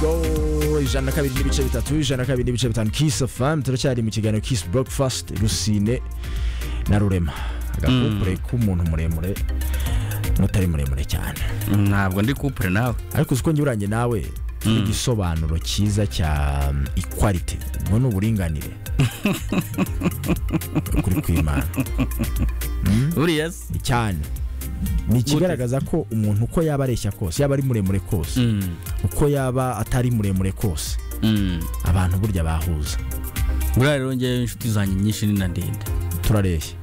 go ijana na kabiri n'ibice bitatu ijana na kabiri n'ibice bitanu kisi famu turacyari mu kiganiro kisi burokifasiti rusine na rurema agakupure k'umuntu muremure n'utari muremure cyane ntabwo ndi kupure nawe ariko uzi ko njye urange nawe turi igisobanuro cyiza cya ikwalite ngo ni uburinganire kuri kwimana buriya se cyane ni ikigaragaza ko umuntu uko yaba areshya kose yaba ari muremure kose Mm, uko yaba atari muremure kose mm. abantu burya bahuza buriya rero njyewe inshuti zanjye nyinshi ni na ndende turareshya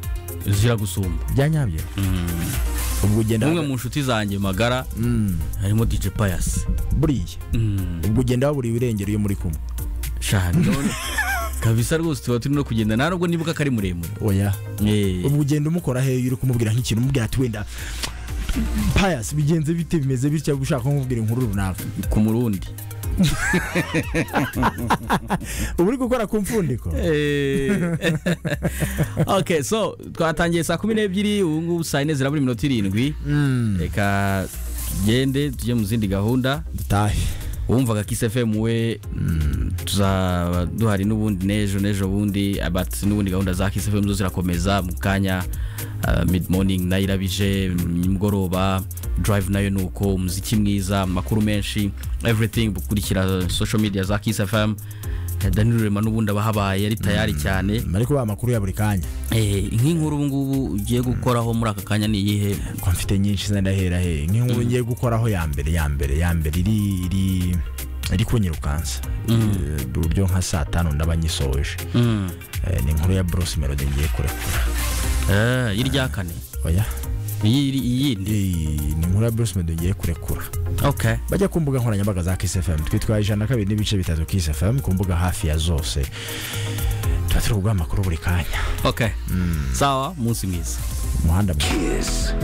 zira gusumba bya nyabyo ubwo ugenda umwe mu nshuti zanjye magara Mm, harimo dj payasi buriya ubwo ugenda waburiwe irengero iyo muri kumwe shani none kabisa rwose tuba turi no kugenda nta nubwo nibuka ko ari muremure oya Eh, ubwo ugenda umukora heyo uri kumubwira nk'ikintu umubwira ati wenda payasi bigenze bite bimeze bitya uba ushaka kumubwira inkuru runaka ku murundi uba uri gukora ku mfundiko ok so twatangiye saa kumi n'ebyiri ubu ngubu saa yine zirabura iminota irindwi Mm, reka tugende tujye mu zindi gahunda dutahe uwumvaga kisi fm we mm, tuzaba duhari n'ubundi n'ejo n'ejo bundi but n'ubundi gahunda za kisi fm zo zirakomeza mu kanya uh, mid morning nayo irabije nimugoroba drive nayo ni uko umuziki mwiza amakuru menshi everything gukurikira social media za kisi fm Eh, daniel rema n'ubundi aba ahabaye ari tayari cyane ariko ba makuru ya buri kanya Eh, nk'inkuru ubu ngubu ugiye gukoraho muri aka kanya ni iyihe ko mfite nyinshi zenda hera he nk'inkuru ngiye gukoraho ya mbere ya mbere ya mbere iri iri iri kunyirukansa Eh, uburyo nka saa tanu ndaba nyisoje Mm. Eh, ni inkuru ya Bruce Melody ngiye kurekura Eh, irya kane oya iyi iri- iyindi Eh, ni inkuru ya Bruce Melody ngiye kurekura okay bajya ku mbuga nkoranyambaga za Kiss FM twitwa ijana na kabiri n'ibice bitatu Kiss FM ku mbuga hafi ya zose tuba turi kuguha amakuru buri kanya okay sawa munsi mwiza umuhanda mwiza Kiss